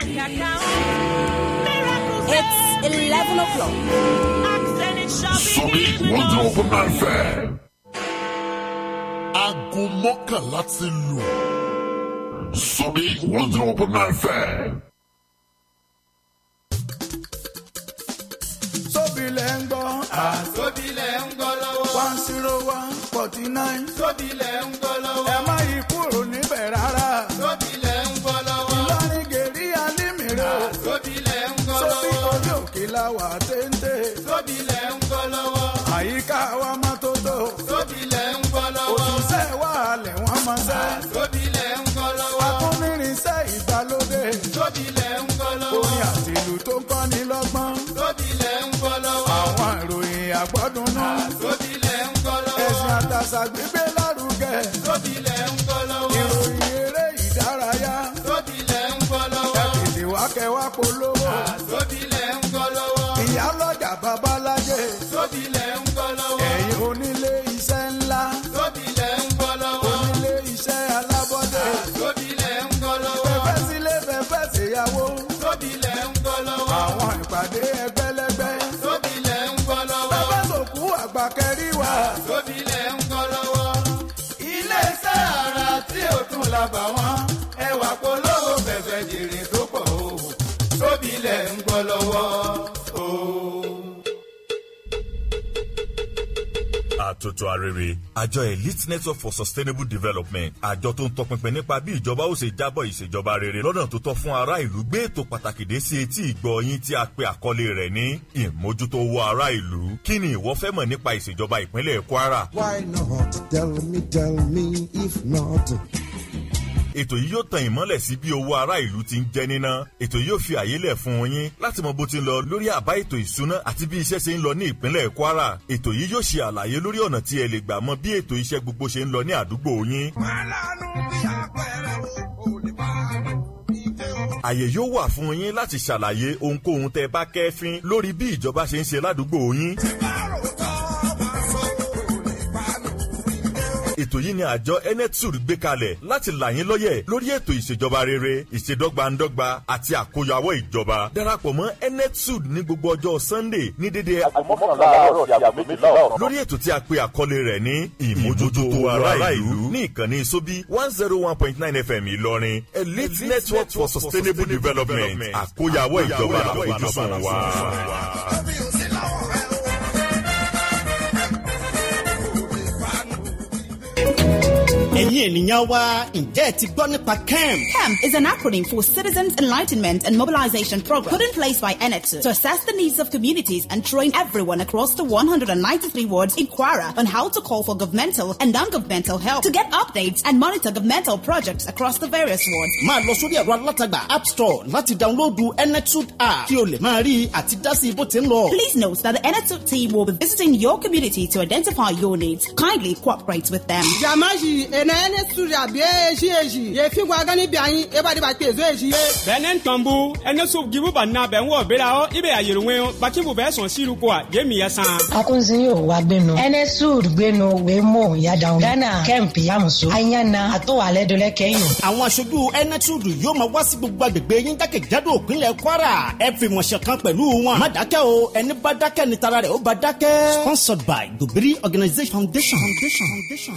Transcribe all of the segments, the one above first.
It's 11 o'clock. Sórí one zero point nine fẹ́. Aago mọ́kànlá ti lù. Sórí one zero point nine fẹ́. sóbìlẹ̀ ń gbọ́ Sóbìlẹ̀ ń gbọ́ lọ́wọ́. one zero one forty nine. Sóbìlẹ̀ ń gbọ́ lọ́wọ́. ẹ má yí kúrò níbẹ̀ rárá. Sóbìlẹ̀ ń gbọ́ lọ́wọ́. ìlọrin gèrí alímìíràn. Sóbìlẹ̀ ń gbọ́ sóbì lọ́wọ́. orí òkè la wà téńté. Sóbìlẹ̀ ń gbọ́ lọ́wọ́. àyíká wa má tó tó. Sóbìlẹ̀ ń gbọ́ lọ́wọ́. òṣìṣẹ́ wa lẹ̀ wọ́n máa ṣẹ́. Sóbìlẹ̀ ń gbọ́ lọ́wọ́. akúnrinṣẹ́ ìgbàlódé. Sóbìlẹ̀ ń gbọ́ lọ́wọ́. orin àtìlù tó ń kọ́ni lọ́gbọ́n. Sóbìlẹ̀ ń gbọ́ lọ́wọ́. àwọn ìròyìn àgbọ́dúnú. Sóbìlẹ̀ ń gbọ́ lọ́wọ́. ẹ̀sìn àtàṣà gbígbé lárugẹ. Sóbìlẹ̀ ń gbọ́ lọ́wọ́. ìròyìn eré ìdárayá. Sóbìlẹ̀ ń gbọ́ lọ́wọ́. kẹ̀kẹ́ wá kẹwàá polówó. Sóbìlẹ̀ ń gbọ́ lọ́wọ́. ìyálọ́jà babalájẹ. Sóbìlẹ̀ ń gbọ́ lọ́wọ́. ẹ̀yin onílé iṣẹ́ ńlá. Sóbìlẹ̀ ń gbọ́ lọ́wọ́. onílé iṣẹ́ alábọ́dé. Sóbìlẹ̀ ń gbọ́ lọ́wọ́. fẹ́fẹ́ sílé fẹ́fẹ́ ṣèyàwó. Sóbìlẹ̀ ń gbọ́ lọ́wọ́. àwọn ìpàdé ẹgbẹ́lẹ́gbẹ́. Sóbìlẹ̀ ń gbọ́ lọ́wọ́. fẹ́fẹ́ sòkú àgbà kẹríwá. Sóbìlẹ̀ ń gbọ́ lọ́wọ́. Ilé-iṣẹ́ ara tí ò tún la bà wọ́n. Ẹwà polówó fẹ̀fẹ̀ jèrè tó pọ̀ o. Sóbìlẹ̀ ń gbọ́ lọ́wọ́ o. àtòtò arére àjọ elite network for sustainable development àjọ tó ń tọpinpin nípa bí ìjọba ó ṣe jábọ̀ ìṣèjọba rere lọ́nà tó tọ́ fún ará ìlú gbé ètò pàtàkì dé sí etí ìgbọ́ yín tí a pe àkọlé rẹ̀ ní ìmójútó owó ará ìlú kí ni ìwọ fẹ́ mọ̀ nípa ìṣèjọba ìpínlẹ̀ kwara Why not? Tell me, tell me, if not. ètò yìí yóò tan ìmọ́lẹ̀ sí bí owó ará ìlú ti ń jẹ́ níná ètò yìí yóò fi àyè lẹ̀ fún yín láti mọ bó ti ń lọ lórí àbá ètò ìsúná àti bí iṣẹ́ ṣe ń lọ ní ìpínlẹ̀ kwara ètò yìí yóò ṣe àlàyé lórí ọ̀nà tí ẹ lè gbà mọ bí ètò iṣẹ́ gbogbo ṣe ń lọ ní àdúgbò yín àyè yóò wà fún yín láti ṣàlàyé ohunkóhun tẹ bá kẹ́fín lórí bí ìjọba ṣe ń ṣe ládùúgbò yín. ètò yìí ni àjọ enetsud gbé kalẹ̀ láti là yín lọ́yẹ̀ lórí ètò ìṣèjọba rere ìṣèdọ́gbandọ́gba àti àkóyawọ́ ìjọba darapọ̀ mọ́ enetsud ní gbogbo ọjọ́ sunday ní dédé lórí ètò tí a pe àkọlé rẹ̀ ní ìmójútó ará ìlú ní ìkànnì sóbí one zero one point nine fm ìlọrin elite network for sustainable development àkóyawọ́ ìjọba àfojúsùn wa. ẹ̀yin ènìyàn wa ǹjẹ́ ẹ ti gbọ́ nípa kemp. CAMP is an acronym for Citizens Enlightenment and Mobilization Program put in place by ENET to assess the needs of communities and train everyone across the 193 wards in Kwara on how to call for governmental and non-governmental help to get updates and monitor governmental projects across the various wards. máa lọ sórí ẹ̀rọ alátagbà app store láti dáńlóòdù enetud app kí o lè máa rí àti dá sí bó ti ń lọ. Please note that the ENET team will be visiting your community to identify your needs. Kindly cooperate with them. jamaji ena ene studia bie eji eji ye fi gwa gani bi anyi e ba di ba pe ezo eji ye bɛnɛ tɔnbu ɛne so gibu ba na bɛn wɔ bera hɔ i bɛ a yɛrɛ ŋɛn baki bu bɛ sɔn siru ko a je mi yɛ san. akunzi yóò wá gbénu enesud gbénu wémo yàdàwọn ghana kemp yamuso ayana àtọwálẹ dọlẹ kẹyìn. àwọn aṣojú enetud yóò máa wá sí gbogbo agbègbè yín jákèjádò ìpínlẹ̀ kwara ẹ fi wọn ṣọ̀kan pẹ̀lú wọn. má dákẹ́ o ẹni bá dákẹ́ ni tara rẹ̀ ó bá dákẹ́. sponsored by gobiri organisation foundation. foundation. foundation.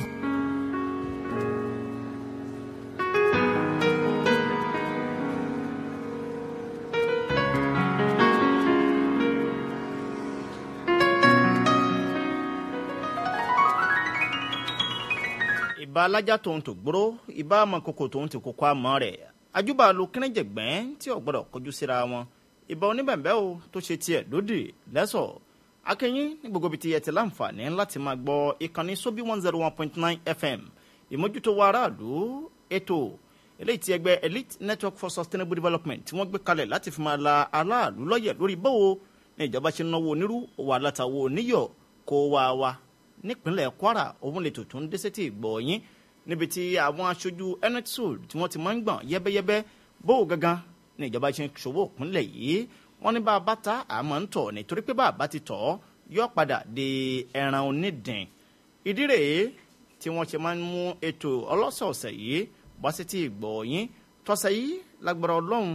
ìbá alájà tòun tó gbóró ìbá amọ̀kòkò tòun ti kókó àmọ́ rẹ̀ ajúbà lu kínníjẹ̀gbẹ́n tí ò gbọ́dọ̀ kojú síra wọn ìbá oníbẹ̀ǹbẹ́ o tó ṣe tiẹ̀ lódì lẹ́sọ̀ akẹ́yìn ní gbogbo ibi tí ẹ ti láǹfààní láti máa gbọ́ ìkànnì sóbí one zero one point nine fm ìmójútó wa aráàlú ètò eléyìí tí ẹgbẹ́ elite network for sustainable development tí wọ́n gbé kalẹ̀ láti fi máa la aráàlú lọ́yẹ̀ lórí báwo ní ìjọba ṣe ń náwó onírú òwò alátawo oníyọ̀ kó wá wa nípínlẹ̀ kwara òun lè tòótọ́ ń dẹ́sẹ̀ tí ìgbọ̀ yín níbi tí àwọn aṣojú enetsul tí wọ́n ti máa ń gbọ̀n yẹ́bẹ́yẹ́bẹ́ bó o gangan ní ìjọba ṣe ń ṣòwò ìpínlẹ̀ yìí wọ́n ní bá a bá ta àmọ́ ń tọ̀ nítorí pé bá a bá ti tọ̀ yọ padà di ẹran onídìn ìdí rèé tí wọ́n ṣe máa ń mú ètò ọlọ́sọ̀ọ̀sẹ̀ yìí wá sí ti ìgbọ̀ yín tọ́sẹ̀ yìí lágbára ọlọ́run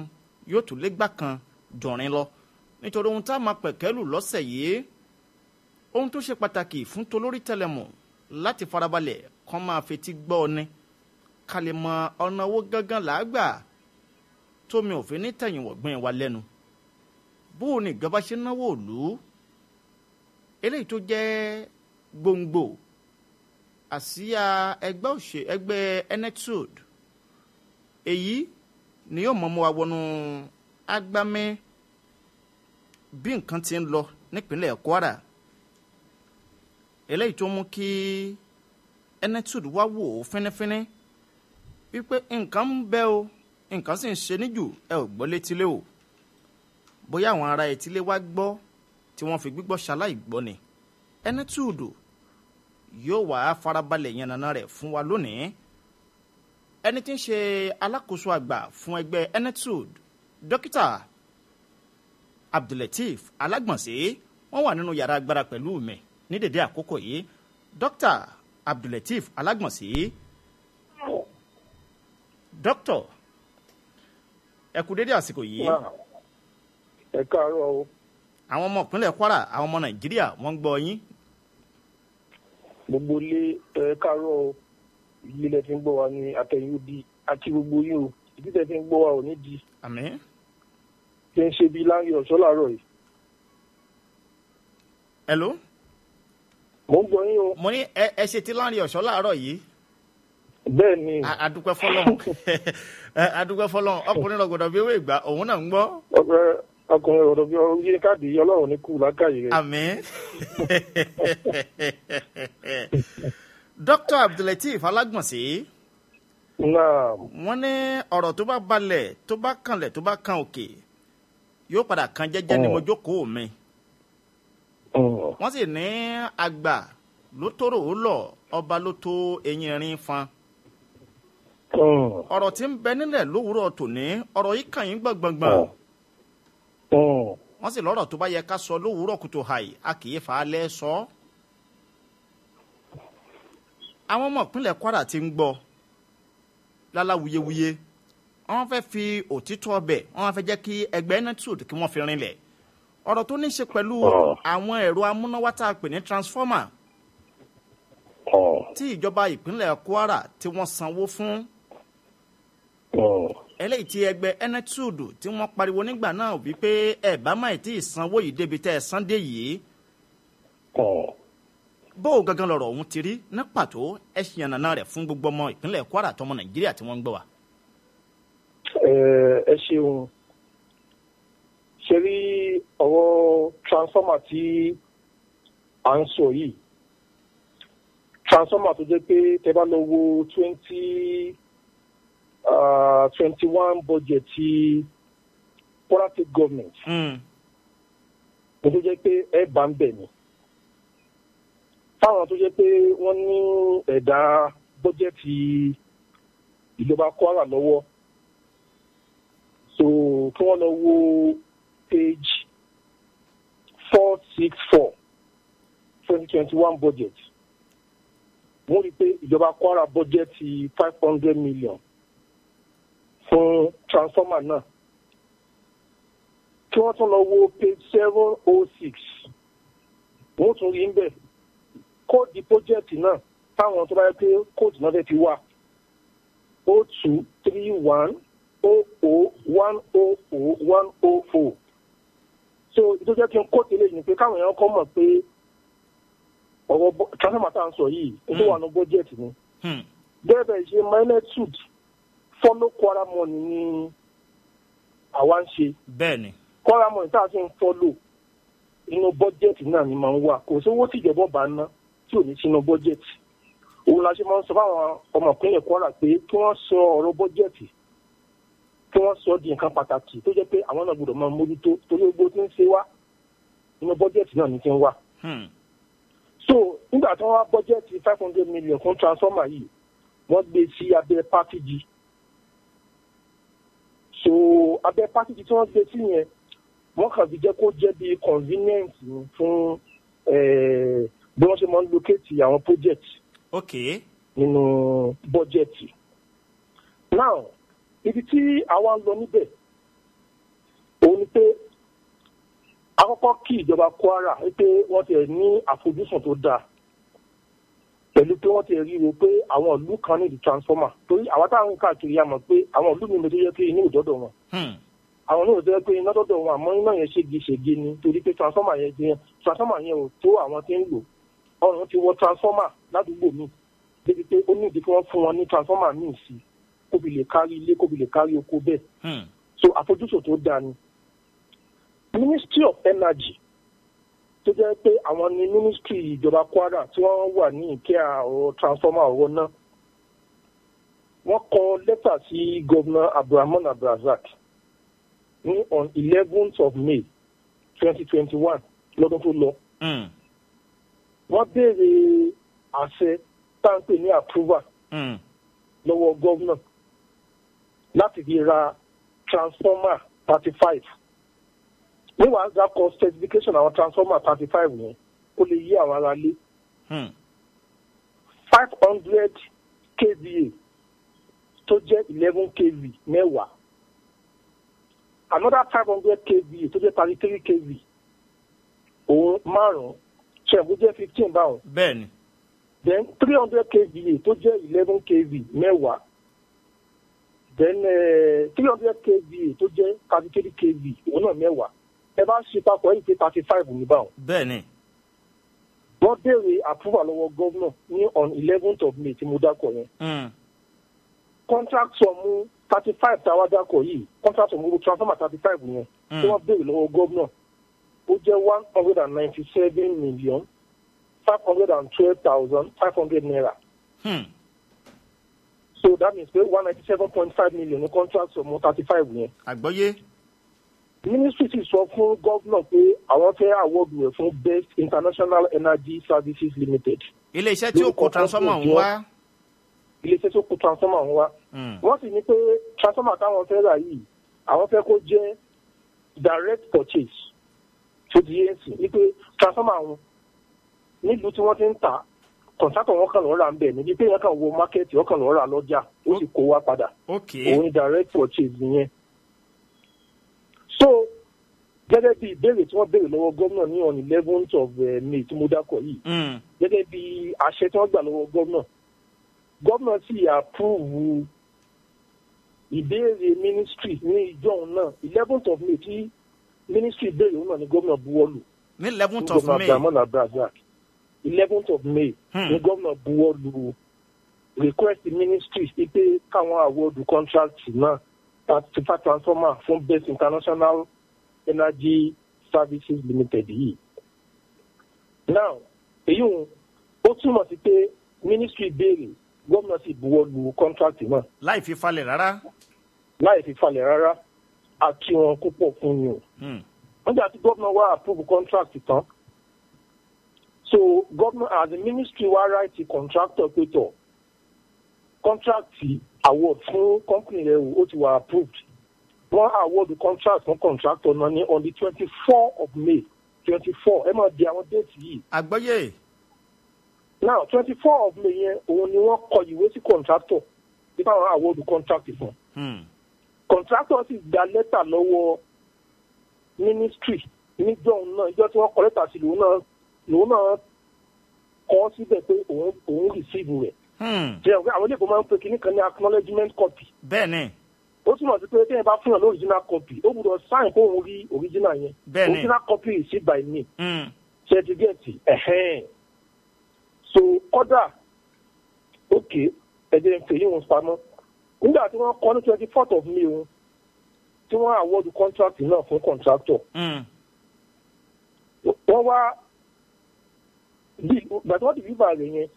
yóò tún lé gbà kan jọ̀rin lọ nítorí ohun tá a máa pẹ̀kẹ́lù lọ́sẹ̀ yìí ohun tó ṣe pàtàkì fún tolórí tẹlẹmù láti farabalẹ̀ kán máa fetí gbọ́ ọ ni ká lè mọ ọ̀nà owó gángan làágbà tómi òfin ní tẹ̀yìn wọ̀gbìn wa lẹ́nu bó o ní ìjọba ṣe náwó òlú eléyìí tó jẹ́ gbòǹgbò àsíá ẹgbẹ́ òṣè ẹgbẹ́ enetud èyí ni yóò mọ̀mọ́ wa wọnú agbámẹ́ bí nǹkan ti ń lọ nípínlẹ̀ kwara eléyìí tó mú kí enetud wá wò ó fínífíní wípé nǹkan ń bẹ o nǹkan sì ń ṣe níjù ẹ ò gbọ́ létílé o bóyá àwọn ará etílé wá gbọ́ tí wọ́n fi gbígbọ́ ṣaláì gbọ́ ni enetud yóò wá farabalẹ̀ yànnàná rẹ̀ fún wa lónìí ẹni tí ń ṣe alákòóso àgbà fún ẹgbẹ́ enetud dókítà abdulateef alágbọ̀nsé wọ́n wà nínú yàrá agbára pẹ̀lú mi ní dèdè àkókò yìí dókítà abdulateef alágbọ̀nsé dókítà ẹ kú dédé àsìkò yìí ẹ káàárọ̀ o. àwọn ọmọ ìpínlẹ̀ kwara àwọn ọmọ nàìjíríà wọ́n ń gbọ́ yín gbogbo ilé ẹ káàárọ̀ o ilé lẹ fi ń gbọ́ wa ní àtẹ̀yìn odi àti gbogbo yín o ìdí tẹ fi ń gbọ́ wa ò ní di. àmín. ṣe ń ṣe bíi láńgẹ ọ̀ṣọ́ làárọ̀ yìí. hello. mo ń gbọ́ yín o. mo ní ẹ ẹ ṣe ti láńrin ọ̀ṣọ́ láàárọ̀ yìí. bẹ́ẹ̀ ni. adúpẹ́ fọlọ́n adúpẹ́ fọlọ́n ọkùnrin rọ̀gọ̀dọ̀ bí ewé ìgbà òun náà ń gbọ́. ọ̀pẹ ọkùnrin ọ̀dọ̀ bí yé káàdì ọlọ́run ní kú lákàyè rẹ̀. àmín. dr abdulateef alágbọ̀nsé. wọ́n ní ọ̀rọ̀ tó bá balẹ̀ tó bá kanlẹ̀ tó bá kan òkè yóò padà kan jẹ́jẹ́ ní mo jókòó mi. wọ́n sì ní àgbà ló tóró ó lọ ọba ló tó eyín rin fan. ọ̀rọ̀ tí ń bẹ nílẹ̀ lówùúrọ̀ tòní ọ̀rọ̀ yìí kàn yín gbọ̀ngbọ̀ngbọ̀n wọ́n sì lọ́rọ̀ tó bá yẹ ká sọ lówùúrọ̀ kùtù hàì a kì í fà á lẹ́ sọ. àwọn ọmọ ìpínlẹ̀ kwara ti ń gbọ́ lálá wuyewuye wọ́n fẹ́ fi òtítọ́ ọbẹ̀ wọ́n fẹ́ jẹ́ kí ẹgbẹ́ netud kí wọ́n fi rinlẹ̀ ọ̀rọ̀ tó ní í ṣe pẹ̀lú àwọn ẹ̀rọ amúnáwá tá a pè ní transformer tí ìjọba ìpínlẹ̀ kwara tí wọ́n sanwó fún eléyìí tí ẹgbẹ́ enetud tí wọ́n pariwo nígbà náà wípé ẹ bá má tí ì sanwó yìí débi tẹ́ ẹ san dé yìí. bó o gangan lọ̀rọ̀ ọ̀hún ti rí ní pàtó ẹ ṣì yànnàná rẹ̀ fún gbogbo ọmọ ìpínlẹ̀ kwara àtọmọ nàìjíríà tí wọ́n ń gbọ́ wa. ẹ ṣeun ṣe rí ọ̀rọ̀ transformer tí à ń sọ yìí transformer tó jẹ́ pé tẹ bá lọ wo twenty twenty one budget ti Kwara State government. mo tó jẹ́ pé ẹ bá ń bẹ̀ ni. fáwọn tó jẹ́ pé wọ́n ní ẹ̀dá bọ́jẹ̀tì ìjọba Kwara lọ́wọ́. so kí wọ́n lọ wo page four six four twenty twenty one budget. wọ́n rí i pé ìjọba Kwara bọ́jẹ̀tì five hundred million fún transformer náà kí wọ́n tún lọ wo page seven oh six wọ́n tún rí ń bẹ̀ kóòdù project náà táwọn tó bá yẹ pé kóòdù náà fẹ́ fi wà o two three one o o one o o one o o so ìtọ́jú kí n kó tẹ́lẹ̀ ní pé káwọn èèyàn kọ́ mọ̀ pé ọ̀rọ̀ transformer tá à ń sọ yìí ó wà ní budget ni bẹ́ẹ̀ bẹ́ẹ̀ ṣe magnitude follow Kwara money ni àwa ń ṣe. bẹ́ẹ̀ni. Kwara money tá a ṣe ń follow inú bọ́jẹ̀tì náà ni máa ń wà kò sówó tí ìjọba bá ná tí ò ní sínú bọ́jẹ̀tì. òun la ṣe máa ń sọ fáwọn ọmọ ìpínlẹ̀ Kwara pé kí wọ́n sọ ọ̀rọ̀ bọ́jẹ̀tì kí wọ́n sọ di nǹkan pàtàkì tó jẹ́ pé àwọn náà gbọ́dọ̀ máa mójútó torí gbogbo tí ń ṣe wá inú bọ́jẹ̀tì náà ni ti ń wà. so nígbà tí wọ́n wá bọ́jẹ̀tì five hundred million fún transformer yìí wọ́n gbé sí abẹ́ pákéjì so abẹ pásítì tí wọ́n gbé sí yẹn wọ́n kàn fi jẹ́ kó jẹ́ bí convenient fún bí wọ́n ṣe máa ń locate àwọn project ok nínú budget now ibi tí àwa ń lọ níbẹ̀ kọ́kọ́ kí ìjọba kwara pé wọ́n ti ní àfojúsùn tó dáa pẹ̀lú pé wọ́n ti rí i pé àwọn ìlú kan ní di transformer torí àwọn táwọn káàkiri yà mọ̀ pé àwọn ìlú mi ló yẹ kí inú ìdọ́dọ̀ wọn àwọn náà tó yẹ pé iná dọ́dọ̀ wọn àmọ́ iná yẹn ségesège ni torí pé transformer yẹn jẹ transformer yẹn ò tó àwọn tí ń lò ọrùn ti wọ transformer ládùúgbò mi débi pé ó ní ìdí kí wọ́n fún wọn ní transformer míì sí kó fi lè kárí ilé kó fi lè kárí oko bẹ́ẹ̀ so àfojúsùn tó dáa ni ministry of energy tó jẹ́ pé àwọn ni ministry ìjọba kwara tí wọ́n wà ní ìkẹ́ ọ̀rọ̀ transformer ọ̀rọ̀ náà wọ́n kọ lẹ́tà sí gọ́vnà abdulrahman abdulrazak ní on eleventh of may twenty twenty one lọ́dún tó lọ. wọ́n béèrè àṣẹ táǹpẹ̀ ní approval lọ́wọ́ gọ́vnà láti fi ra transformer thirty five níwàá dákọ̀ specification àwọn transformer thirty five yẹn kó lè yí àwọn ará lé five hundred kva tó jẹ́ eleven kv mẹ́wàá another five hundred kva tó jẹ́ thirty three kv òun márùn-ún ṣẹ̀bù jẹ́ fifteen báwọn. bẹ́ẹ̀ni. then three hundred kva tó jẹ́ eleven kv mẹ́wàá then three hundred kva tó jẹ́ thirty three kv òun náà mẹ́wàá ẹ bá ṣe papọ̀ yìí pé thirty five ní báwọn. bẹ́ẹ̀ni. wọ́n béèrè approval lọ́wọ́ gómìnà ní on eleventh of may tí mo dákọ̀ yẹn. contract sọ̀mù thirty five tá a wá dákọ̀ yìí contract sọ̀mù gbogbo transformer thirty five yẹn tí wọ́n béèrè lọ́wọ́ gómìnà ó jẹ́ one hundred and ninety seven million five hundred and twelve thousand five hundred naira. Hmm. so that means pé one ninety seven point five million ní contract sọ̀mù thirty five yẹn. àgbọ́yé ministry ti sọ fún gómìnà pé àwọn fẹ́ award rẹ̀ fún best international energy services limited. iléeṣẹ́ tí ó kó transformer ń wá. iléeṣẹ́ tó kó transformer ń wá. wọ́n sì ní pé transformer táwọn fẹ́ rà yìí àwọn fẹ́ kó jẹ́ direct purchase tó di yẹn sí ní pé transformer wọn nílùú tí wọ́n ti ń tà kọ̀ǹtátọ̀ wọn kàn lọ́ọ́ rà ń bẹ̀ níbi pé wọ́n kàn wo mákẹ́ẹ̀tì wọ́n kàn lọ́ọ́ rà lọ́jà ó sì kó wá padà. òun ni direct purchase nìyẹn so gẹ́gẹ́ bí ìbéèrè tí wọ́n béèrè lọ́wọ́ gómìnà ní on eleventh of uh, may tí mo dákọ̀ yìí gẹ́gẹ́ bí àṣẹ tí wọ́n gbà lọ́wọ́ gómìnà gómìnà sì approve ìbéèrè ministry ní ìjọ òun náà eleventh of may tí ministry béèrè òun náà ni gómìnà buwọ́lù ní eleventh of may abdulhamid abdulrazak eleventh of may ni gómìnà buwọ́lù request ministry pé káwọn awọ́dù contract náà certified transformer fún best international energy services limited yìí. now èyí ò ó túmọ̀ sí pé ministry béèrè gómìnà sì buwọ́ lu contract náà. láì fi falẹ̀ rárá. láì fi falẹ̀ rárá a kí wọn kó pọ̀ fún ni o. nígbà tí gómìnà wá approve contract tán so gómìnà as a ministry wá write contractor pé tọ̀ contract award fún company rẹ o ó ti wà approved wọ́n award contract fún contractor náà ní on the twenty four of may twenty four ẹ máa di àwọn déètì yìí. àgbọ́yé. now twenty four of may yẹn òun ni wọ́n kọ ìwé sí contractor nípa àwọn award contract fún. contractor sì gba lẹ́tà lọ́wọ́ ministry níjọ́ náà ìjọ tí wọ́n kọ lẹ́tà sí lòun náà lòun náà kọ́ síbẹ̀ pé òun òun receive rẹ̀ jẹ́ ọ̀gá àwọn ilé-ìbò máa ń pe kinní kan ní acknowledgement copy. bẹ́ẹ̀ni. ó túmọ̀ sí pé téèyàn bá fún yàn ní original copy ó gbúdọ̀ sign kó òun rí original yẹn. bẹ́ẹ̀ni original copy is issued by me. certificate ẹ̀hẹ́n. so kọ́dà ok ẹ̀jẹ̀ ń fèyí wọn pamọ́. nígbà tí wọ́n kọ́ ní twenty fourth of may wọn tí wọ́n award contract náà fún contractor. wọ́n wá gbàtí wọ́n ti bí bàrẹ̀ yẹn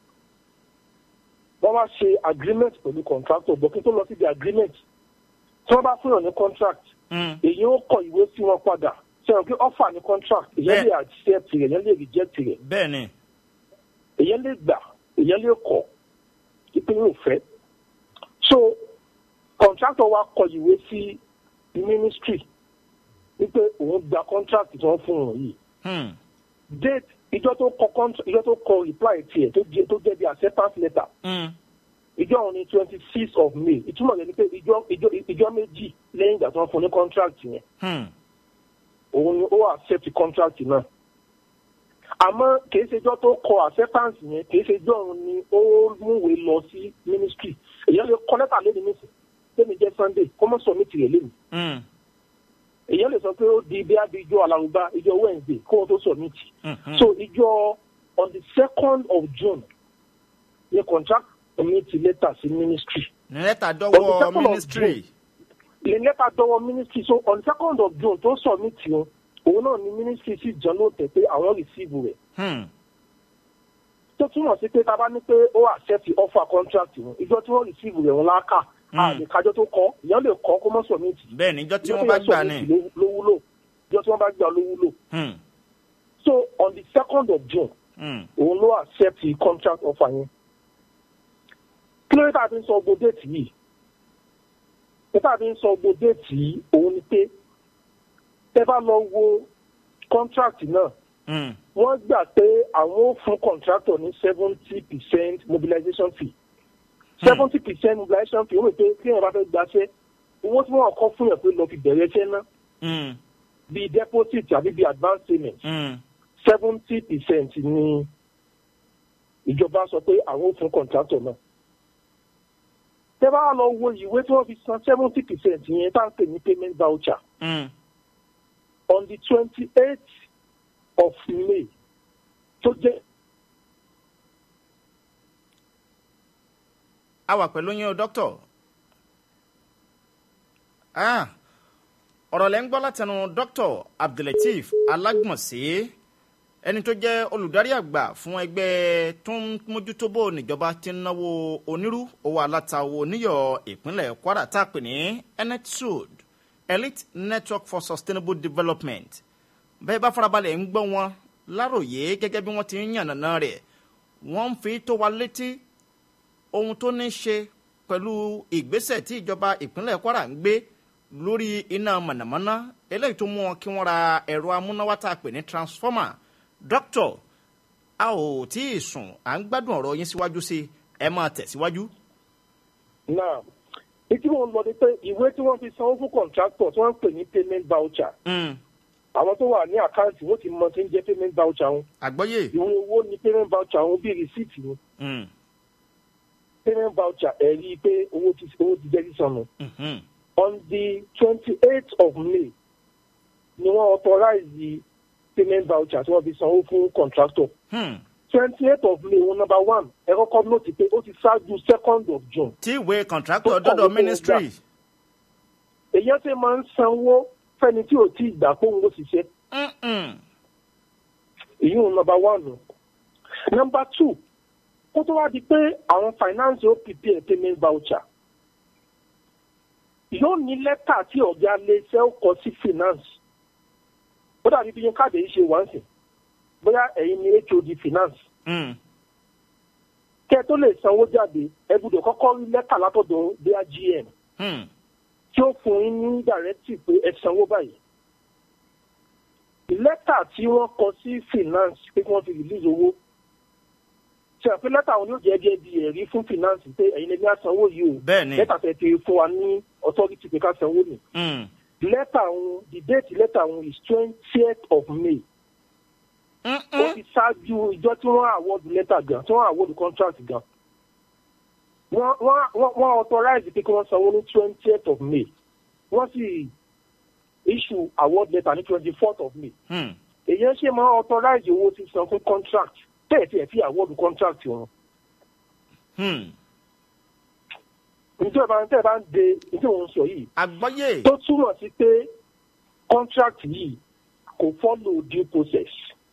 wọ́n wá ṣe agreement pẹ̀lú contractor bọ̀ kí n tó lọ síbi agreement tí wọ́n bá fún yàn ní contract èyí ó kọ ìwé sí wọn padà sẹ́wọ̀n pé offer ní contract èyàn lè accept rẹ̀ èyàn lè reject rẹ̀ bẹ́ẹ̀ni èyàn lè gbà èyàn lè kọ̀ pípé yóò fẹ́ so contractor wa kọ ìwé sí ministry wípé òun gba contract tí wọ́n fún wọn yìí date ìjọ tó kọ contract ìjọ tó kọ reply tiẹ̀ tó jẹ́ tó jẹ́ bí acceptance letter. ìjọ òun ni twenty six of may ìtumọ̀ rẹ̀ ni pé ìjọ ìjọ ìjọ méjì lẹ́yìn ìgbà tí wọ́n fún ní contract yẹn. òun ni ó accept contract náà àmọ́ kìí ṣejọ́ tó kọ acceptance yẹn kìí ṣejọ́ òun ni ó múwèé lọ sí ministry èyàn lè kọ lẹ́tà lẹ́nu nísìn lẹ́nu jẹ́ sunday kó mọ́ submit rẹ̀ lẹ́nu èyàn lè sọ pé ó di bí abi ijó alárùbá ijó wednesday kó wọn tó submit so ijó on the second of june ni contract submit lẹ́tà sí ministry ní lẹ́tà On the dọ́wọ́ second of ministry lè lẹ́tà dọ́wọ́ ministry so on the second of june tó submit yẹn òun náà ni ministry sì jẹun ló tẹ̀ pé àwọn receive rẹ̀ Hmm. tó túmọ̀ sí pé tá a bá ní pé ó accept offer contract wọn ìjọ tí wọ́n receive rẹ̀ wọn láàkà àlèkájọ tó kọ́ ìyẹn lè kọ́ kó mọ́ submit bẹ́ẹ̀ níjọ́ tí Ìjọ wọ́n tó bá yẹ gbà submit ní. ló- ló wúlò ìjọ tí wọ́n bá gbà ló wúlò Hmm. so on the second of june Hmm. òun ló accept the contract offer yẹn kí ló dé tá a fi ń sọ gbogbo déètì yìí dé tá a fi ń sọ gbogbo déètì yìí òun ni pé tẹ bá lọ wo contract náà Hmm. wọ́n gbà pé àwọn ò fún contractor ní seventy percent mobilization fee seventy percent mobilization fee ó rò pé kí èèyàn bá fẹ́ gbaṣẹ́ owó tí wọ́n kọ́ fún yàn pé lọ fi bẹ̀rẹ̀ iṣẹ́ náà Hmm. bíi deposit àbí bíi advance payment Hmm. seventy percent ni ìjọba sọ pé àwọn ò fún contractor náà. tẹ́ bá lọ wo ìwé tí wọ́n fi san seventy percent yẹn tá à ń pè ní payment voucher Hmm. on the twenty-eighth of may tó jẹ́ a wà pẹ̀lú yín o dókítà Ah, ọ̀rọ̀ lẹ́ ń gbọ́ látẹnu dókítà abdulateef alágbọ̀nsé ẹni tó jẹ́ olùdarí àgbà fún ẹgbẹ́ tó ń mójútó bó níjọba ti ń náwó onírú owó alátawo níyọ̀ ìpínlẹ̀ kwara tá a pè ní enetsud elite network for sustainable development bẹ́ẹ̀ bá farabalẹ̀ ń gbọ́ wọn láròyé gẹ́gẹ́ bí wọ́n ti ń yànnàná rẹ̀ wọ́n ń fi tó wa létí ohun tó ní ṣe pẹ̀lú ìgbésẹ̀ tí ìjọba ìpínlẹ̀ kwara ń gbé lórí iná mọ̀nàmọ́ná eléyìí tó mú wọn kí wọ́n ra ẹ̀rọ amúnáwá tá a pè ní transformer doctor a ò tí ì sùn à ń gbádùn ọ̀rọ̀ yín síwájú sí i ẹ máa tẹ̀síwájú. náà etí wọn lọ ni pé ìwé tí wọ́n fi sanwó fún contractor tí wọ́n ń pè ní payment voucher Mm, àwọn tó wà ní àkáǹtì wọ́n ti mọ tí ń jẹ́ payment voucher wọn àgbọ́yé. ìwé owó ni payment voucher wọn bíi receipt ni Mm, payment voucher ẹ̀rí pé owó ti owó ti jẹ́ sísọnù. mhm, on the twenty-eighth of may ni wọ́n authorize the payment voucher tí wọ́n fi sanwó fún contractor. hmm. twenty-eighth of may wọn number one ẹ kọ́kọ́ note pé ó ti ṣáájú second of june. tí ìwé contractor Tó kọ̀wé dọ́dọ̀ fún ministry. èyàn ṣe máa ń sanwó fẹ́ni tí ò tí ì gbà pé òun ló ṣiṣẹ́. Mm-mm. èyí ò number one nù. number two kó tó wá di pé àwọn finance ó prepare payment voucher yóò ní lẹ́tà tí ọ̀gá iléeṣẹ́ ó kọ sí finance ó dàbí bí yín káàdì yìí ṣe wá ń sìn bóyá ẹ̀yin ni hod finance Mm, kẹ́ ẹ tó lè sanwó jáde ẹ gbọ́dọ̀ kọ́kọ́ rí lẹ́tà látọ̀dọ̀ bóyá gm hmm. tí ó fún yín ní directive pé ẹ sanwó báyìí lẹ́tà tí wọ́n kọ sí finance pé kí wọ́n fi release owó ṣe àpé lẹ́tà wọn yóò jẹ́ gẹ́gẹ́ bí ẹ̀rí fún finance pé ẹ̀yin lè ní àsanwó yìí o Bẹ́ẹ̀ni. lẹ́tà tẹ̀ ti fún wa ní authority pé ká sanwó ni Mm. lẹ́tà wọn the date lẹ́tà wọn is twentieth of may ó ti ṣáájú ìjọ tí wọ́n award lẹ́tà gan tí wọ́n award contract gan wọ́n wọ́n wọ́n- wọ́n authorize pé kí wọ́n sanwó ní twentieth of may wọ́n sì issue award letter ní twenty fourth of may Hmm. èyí ṣe máa authorize owó sísan fún contract tẹ́ẹ̀ tí ẹ̀ fi award contract wọn Hmm. nítorí bá tẹ́ẹ̀ bá ń de nítorí òun sọ yìí àgbọ́yé. tó túmọ̀ sí pé contract yìí kò follow due process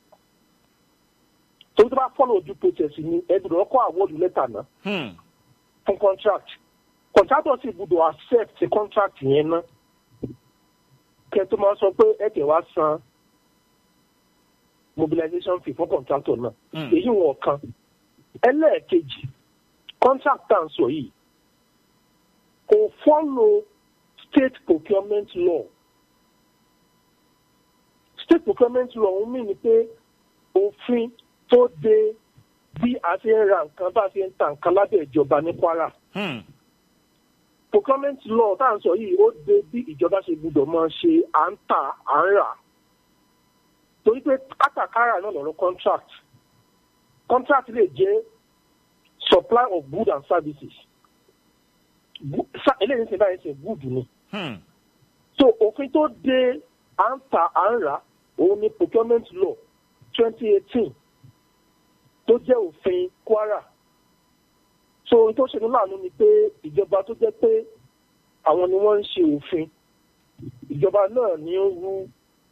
torí tó bá follow due process ni ẹ gbọ́dọ̀ kọ́ award letter náà Hmm. fún contract contractor sì gbọ́dọ̀ accept contract yẹn ná kẹ́ tó máa sọ pé ẹ tẹ̀ wá san mobilization fee fún contractor náà Mm. èyí wọn kan ẹlẹ́ẹ̀kejì contract tá à ń sọ yìí kò follow state procurement law state procurement law ń mì ní pé òfin tó de bí a ṣe ń ra nǹkan bá a ṣe ń ta nǹkan lábẹ́ ìjọba ní kwara Hmm. procurement law tá à ń sọ yìí ó de bí ìjọba ṣe gbúdọ̀ máa ṣe à ń tà à ń rà torí pé kátàkárà náà lọ̀rọ̀ contract contract lè jẹ́ supply of goods and services Bu- sa- eléyìí ń ṣe báyìí ṣe good ni so òfin tó de à ń ta à ń rà òun ni procurement law twenty eighteen tó jẹ́ òfin kwara so ohun tó ṣe ní láàánú ni pé ìjọba tó jẹ́ pé àwọn ni wọ́n ń ṣe òfin ìjọba náà ní ń rú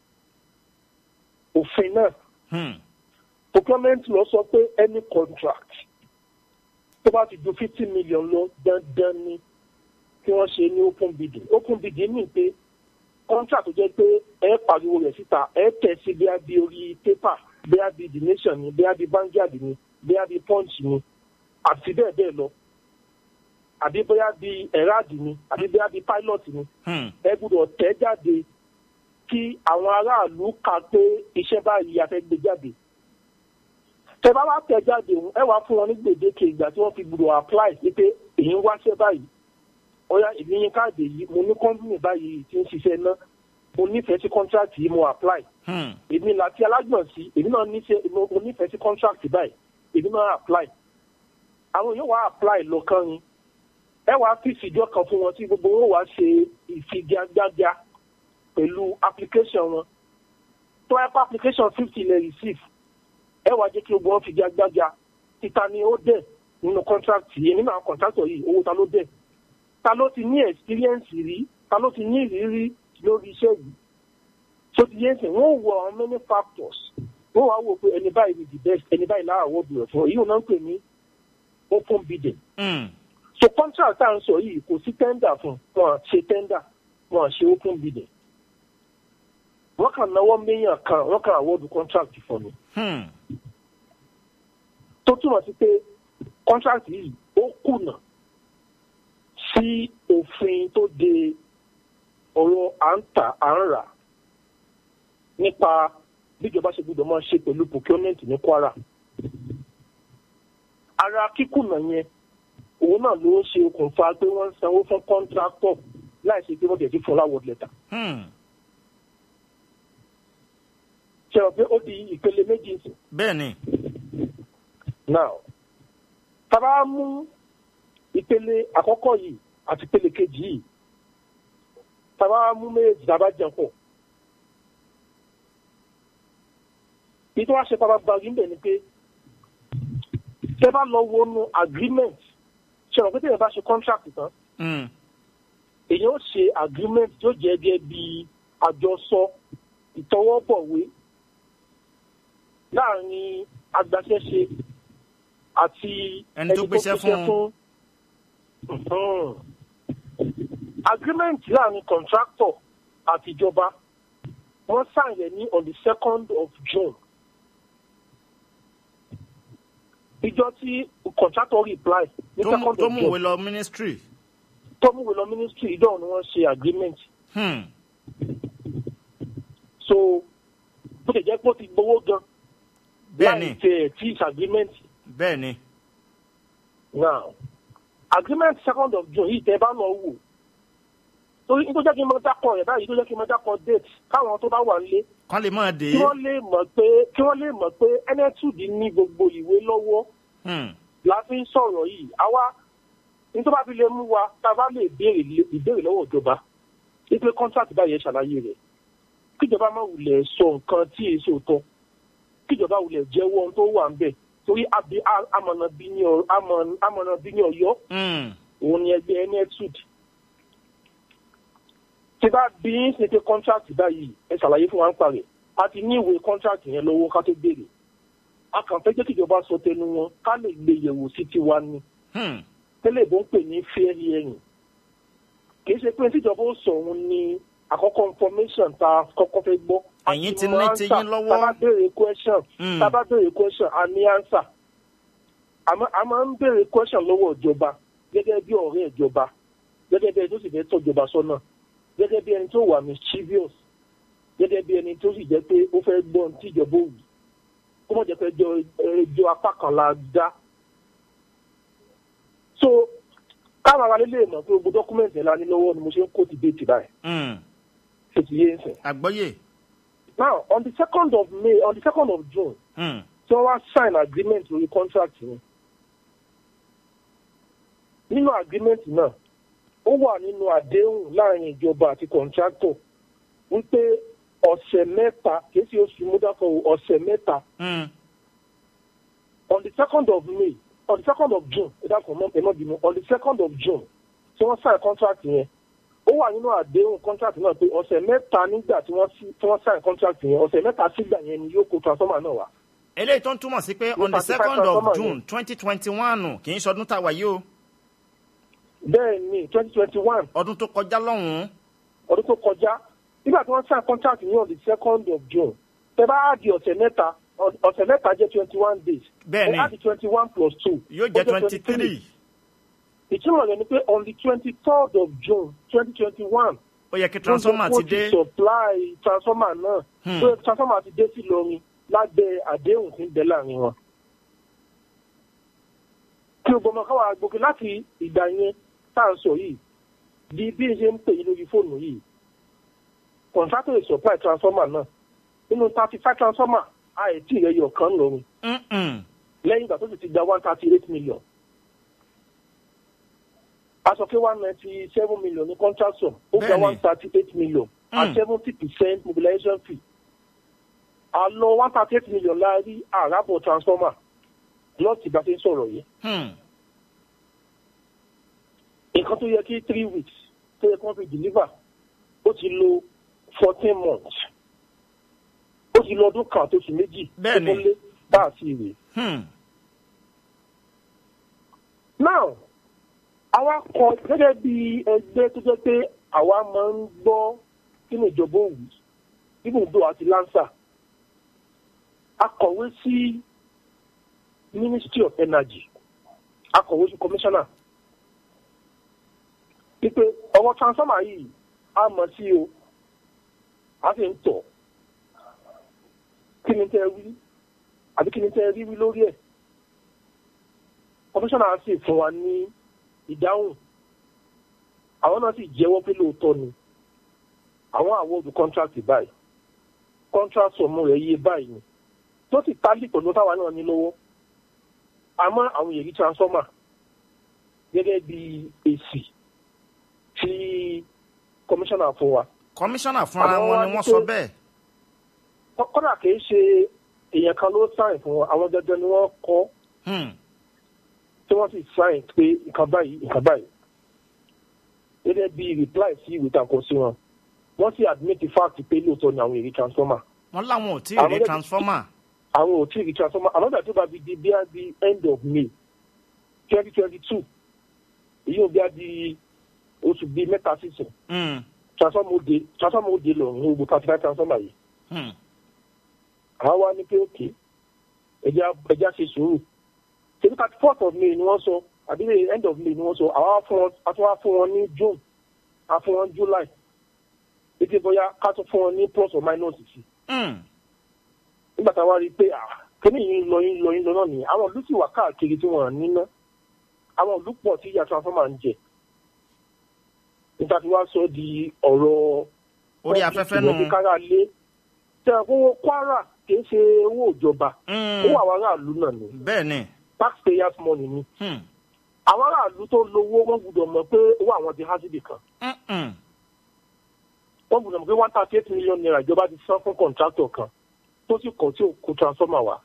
òfin náà procurement law sọ pé any contract tó bá ti ju fifty million lọ dandan ni kí wọ́n ṣe ní open bidding open bidding mean pé contract tó jẹ́ pé ẹ pariwo rẹ̀ síta ẹ tẹ̀ sí bí a bí orí paper bí a bí the nation ni bí a bí Vanguard ni bí a bí punch ni àti bẹ́ẹ̀ bẹ́ẹ̀ lọ àbí bóyá bí erad ni àbí bóyá bí pilot ni ẹ gbọ́dọ̀ tẹ̀ jáde kí àwọn aráàlú kà pé iṣẹ́ báyìí a fẹ́ gbé jáde tẹ bá wá tẹ̀ jáde òun ẹ wá fún wọn ní gbèdéke ìgbà tí wọ́n fi gbọ́dọ̀ apply sí pé èyí ń wáṣẹ́ báyìí ọ̀ya èmi yín káàdì yìí mo ní kọ́mpìnì báyìí tí ń ṣiṣẹ́ ná mo nífẹ̀ẹ́ sí contract yìí mo apply èmi láti alágbọ̀n sí èmi náà nífẹ̀ẹ́ mo mo nífẹ̀ẹ́ sí contract báyìí èmi náà apply àwọn yóò wá apply lọ́kàn yín ẹ wàá fi ìfìjọ kan fún wọn tí gbogbo wọn wàá ṣe ìfigagbága pẹ̀lú application wọn tó ẹ pa application fifty lè receive ẹ wàá jẹ́ kí gbogbo wọn figagbága títa ni ó dẹ̀ nínú contract yìí nínú àwọn contractor yìí owó ta ló dẹ̀ ta ló ti ní experience rí ta ló ti ní ìrírí lórí iṣẹ́ yìí tó ti yé sìn wọ́n wo àwọn many factors wọ́n wá wò pé ẹni báyìí ni the best ẹni báyìí lára àwọ̀dù rẹ̀ fún èyí ò náà ń pè ní open bidding so contract tá à ń sọ yìí kò sí tender fún wọn à ṣe tender wọn à ṣe open bidding wọ́n kàn náwó méyàn kan wọ́n kàn àwọ̀dù contract fún mi tó túmọ̀ sí pé contract yìí ó kùnà sí òfin tó de ọ̀rọ̀ à ń tà à ń rà nípa bíjọba ṣe gbọdọ̀ máa ṣe pẹ̀lú procurement ní kwara. ara kíkùnà yẹn òun náà ló ń ṣe okùnfà pé wọ́n ń sanwó fún contractor láì ṣe pé wọ́n tẹ̀ sí fún láwọ̀ lẹ́tà. ṣe rò pé ó di ìpele méjì sí. bẹ́ẹ̀ ni. now tábà mú ìpele àkọ́kọ́ yìí àti ìpele kejì yìí tábà mú méjì tábà jẹun pọ̀. ìtọ́ wá ṣe pàpàgbàgbé ńbẹ̀ ni pé tẹ́ bá lọ wọnú agreement ṣe rò pé tẹ́lẹ̀ bá ṣe contract tán èyí ó ṣe agreement tó jẹ́ gẹ́gẹ́ bí àjọsọ ìtọwọ́bọ̀wé láàrin agbaṣẹ́ṣe àti Ẹni tó gbéṣẹ́ fún. Mhm. agreement láàrin contractor àti ìjọba wọ́n sign rẹ̀ ní on the second of June ìjọ tí contractor reply ní tó mú second tó of mú June ìwé lọ ministry. tó mú ìwé lọ ministry ìjọ ni wọ́n ṣe agreement Hmm. so bó ṣe jẹ́ pé ó ti gbowó gan bẹ́ẹ̀ ni láì tẹ̀ tí is agreement bẹ́ẹ̀ ni. now agreement second of June yìí tẹ́ bá lọ wò torí nítorí jẹ́ kí n máa dákọ̀ rẹ̀ báyìí tó jẹ́ kí n máa dákọ̀ date káwọn tó bá wà nílé kán lè máa dé. kí wọ́n lè mọ̀ pé kí wọ́n lè mọ̀ pé enetud ní gbogbo ìwé lọ́wọ́ Hmm. la fi ń sọ̀rọ̀ yìí àwa ní tó bá fi lè mú wa tá a bá lè béèrè lé- ìbéèrè lọ́wọ́ ìjọba wípé contract báyìí ẹ ṣàlàyé rẹ̀ kíjọba má wulẹ̀ sọ nǹkan tí èyí ṣe tọ́ kíjọba wulẹ̀ jẹ́wọ́ ohun tó wà ń bẹ̀ torí abi- a- amọ̀nà bí ní Ọ- amọ̀- amọ̀nà bí ní ọ̀yọ́ Hmm. òun ni ẹgbẹ́ enetud tí bá bí ń ṣe pé contract báyìí ẹ ṣàlàyé fún wa ń parẹ́ a ti ní ìwé contract yẹn lọ́wọ́ ká tó béèrè a kàn fẹ́ jẹ́ kíjọba sọ tẹnu wọn ká lè gbé yẹ̀wò sí tiwa ni Hmm. tẹ́lẹ̀ bó ń pè ní fair hearing kì í ṣe pé tíjọba ó sọ òun ní àkọ́kọ́ information tá a kọ́kọ́ fẹ́ gbọ́. Ẹ̀yin ti ní Àti mọ tiyín answer. lọ́wọ́. tá a bá béèrè question Mm. tá a bá béèrè question a ní answer àmọ́ a máa ń béèrè question lọ́wọ́ ìjọba gẹ́gẹ́ bí ọ̀rẹ́ ìjọba gẹ́gẹ́ bí ẹni tó sì fẹ́ tọ́jọba sọ́nà gẹ́gẹ́ bí ẹni tó wà mischievous gẹ́gẹ́ bí ẹni tó sì jẹ́ pé ó fẹ́ gbọ́ ohun tí ìjọba ò wí kó mọ̀ jẹ́ pé ẹjọ́ ẹjọ́ apá kan la dá so káwọn ará lè mọ̀ pé gbogbo dọ́kúmẹ̀ntì ẹ̀ la ní lọ́wọ́ ni mo ṣe ń kó ti déètì báyìí Hmm. ṣe ti yé ń sìn. àgbọ́yé. now on the second of may on the second of june Hmm. tí wọ́n wá sign agreement lórí contract yẹn nínú agreement náà ó wà nínú àdéhùn láàrin ìjọba àti contractor wípé ọ̀sẹ̀ mẹ́ta kìí ṣe oṣù múdákọ̀ ọ̀sẹ̀ mẹ́ta Hmm. on the second of may on the second of june ìdákọ̀ mọ́ ẹ̀ náà bínú on the second of june tí wọ́n sign contract yẹn ó wà nínú àdéhùn contract náà pé ọ̀sẹ̀ mẹ́ta nígbà tí wọ́n sí- tí wọ́n sign contract yẹn ọ̀sẹ̀ mẹ́ta sígbà yẹn ni yóò kó transformer náà wá. eléyìí tó ń túmọ̀ sí pé on the Nípa ti second transformer of yẹn. june twenty twenty one kì í ṣọdún tá a wà yìí o bẹ́ẹ̀ ni twenty twenty one ọdún tó kọjá lọ́hùn-ún ọdún tó kọjá nígbà tí wọ́n sign contract ní on the second of june tẹ bá á di ọ̀sẹ̀ mẹ́ta ọ- ọ̀sẹ̀ mẹ́ta jẹ́ twenty one days Bẹ́ẹ̀ ni. ẹ á di twenty one plus two yóò ó jẹ́ twenty three ìtumọ̀ rẹ̀ ni pé on the twenty third of june twenty twenty one ó yẹ kí transformer ti dé supply transformer náà Hmm. pé transformer ti dé sí lórin lábẹ́ àdéhùn tí ń bẹ láàrin wọn. kí o gbọmọ káwa gbòkè láti ìgbà yẹn tá à ń sọ yìí di bí n ṣe ń pè yín lórí fóònù yìí contractor dey supply transformer náà nínú thirty five transformer àìtí ìrẹyọ kan lórin Mm-mm. lẹ́yìn ìgbà tó sì ti gba one thirty eight million. a sọ pé one ninety seven million ní contract sum ó gba Bẹ́ẹ̀ni. one thirty eight million at Mm. seventy percent mobilization fee. a lọ one thirty eight million la rí àràbọ̀ transformer lọ́ọ̀tì ìgbà tí ń sọ̀rọ̀ yìí. Hmm. nǹkan tó yẹ kí three weeks tó yẹ kí wọ́n fi deliver ó ti lo fourteen months ó ti lo ọdún kan àtòsù méjì Bẹ́ẹ̀ni. tó tó lé bá àti ìwé. Hmm. now àwa kọ gẹ́gẹ́ bí ẹgbẹ́ tó jẹ́ pé àwa máa ń gbọ́ kí ni ìjọba òwú ibùdó àti lansa akọ̀wé sí ministry of energy akọ̀wé sí commissioner wípé ọwọ́ transformer yìí a mọ̀ sí o a sì ń tọ̀ kí ni tẹ́ wí àbí kí ni tẹ́ rí wí lórí ẹ̀ commissioner sì fún wa ní ìdáhùn àwọn náà sì jẹ́wọ́ pé lóòótọ́ ni àwọn àwọ̀dù contract báyìí contract sọ̀mù rẹ̀ yé báyìí ni tó sì tálì pẹ̀lú táwa náà ní lọ́wọ́ àmọ́ àwọn èyí transformer gẹ́gẹ́ bí èsì tí commissioner fún wa. kọmíṣánná fúnra Àwọn wọn wá ni ní wọ́n pé- sọ bẹ́ẹ̀. Kọ́- kọ́dà kìí ṣe èèyàn kan ló sáìn fún wọn àwọn dandan ni wọ́n kọ́ Hmm. tí wọ́n sì sáìn pé nǹkan báyìí nǹkan báyìí gẹ́gẹ́ bí reply sí ìwé tako sí wọn wọ́n sì admit the fact pé lóòótọ́ ni àwọn èrè transformer wọ́n láwọn ò tí ì Àwọn rí gẹ́gẹ́- transformer. àwọn ò tí ì rí transformer àwọn ìgbà tó bá fi di bí a di end of may twenty twenty two èyí ò bí a di oṣù bíi mẹ́ta sísìn Hmm. transformer ó de transformer ó de lọ ní gbogbo thirty five transformer yìí Hmm. àwọn wa ní pé òkè ẹja ẹja ṣe sùúrù ṣèlú thirty fourth of may ni wọ́n sọ àbí the end of may ni wọ́n sọ àwọn wa fún wọn a tún wá fún wọn ní june a fún wọn july ètò bóyá ká tún fún wọn ní plus or minus sí Hmm. nígbà tá a wá rí i pé ah kíní yìí ń lọ yìí ń lọ yìí ń lọ náà nìyẹn àwọn ìlú sì wà káàkiri tí wọn níná àwọn ìlú pọ̀ tí ìyá transformer ń jẹ nígbà tí wàá sọ di ọ̀rọ̀ orí afẹ́fẹ́ nù. ìwé kára lé tẹ owó kwara kì í ṣe owó ìjọba Hmm. owó àwọn aráàlú náà ni bẹ́ẹ̀ ni. taxpayers money ni Hmm. àwọn aráàlú tó lówó wọn gbúdọ̀ mọ̀ pé owó àwọn ti há síbì kan Mm-mm. wọn gbúdọ̀ mọ̀ pé one thirty eight million naira ìjọba ti san fún contractor kan tó sì kọ̀ tí ò kó transformer wá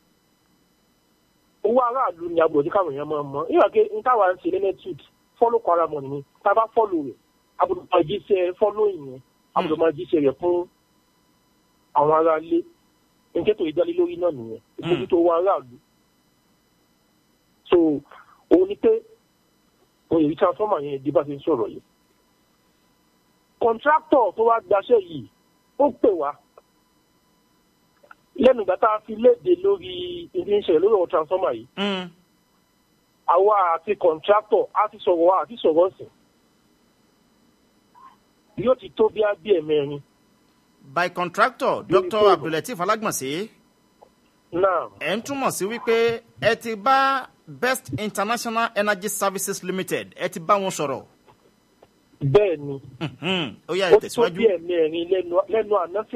owó aráàlú ni agbọ̀dọ̀ tí káwọn èèyàn máa mọ̀ nígbà pé n táwa ń ṣe ní netwood follow kwara money ni tá a bá follow rẹ̀ agbọ̀dọ̀ máa jíṣẹ́ following yẹn agbọ̀dọ̀ máa jíṣẹ́ rẹ̀ fún àwọn aráalé nǹkan tó ìdálé lórí náà nìyẹn ìmójútó owó aráàlú so òun ni pé òun èyí transformer yẹn di bá ti ń sọ̀rọ̀ yìí contractor tó wá gbaṣẹ́ yìí ó pè wá lẹ́nu ìgbà tá a fi léde lórí ilé iṣẹ́ lórí ọ̀rọ̀ transformer yìí Hmm. àwa àti contractor á ti sọ̀rọ̀ wá àti sọ̀rọ̀ sí yóò ti tó bí abí ẹ̀mẹ́rin by contractor Lórí dr fóònù. abdulateef alágbọ̀nsẹ̀ náà ẹ̀ ń túmọ̀ sí wípé ẹ ti bá best international energy services limited ẹ ti bá wọn sọ̀rọ̀. bẹ́ẹ̀ ni Mhm. ó yá ó ẹ ti tó tẹ̀síwájú. bí ẹ̀mẹ́rin lẹ́nu lẹ́nu àná sí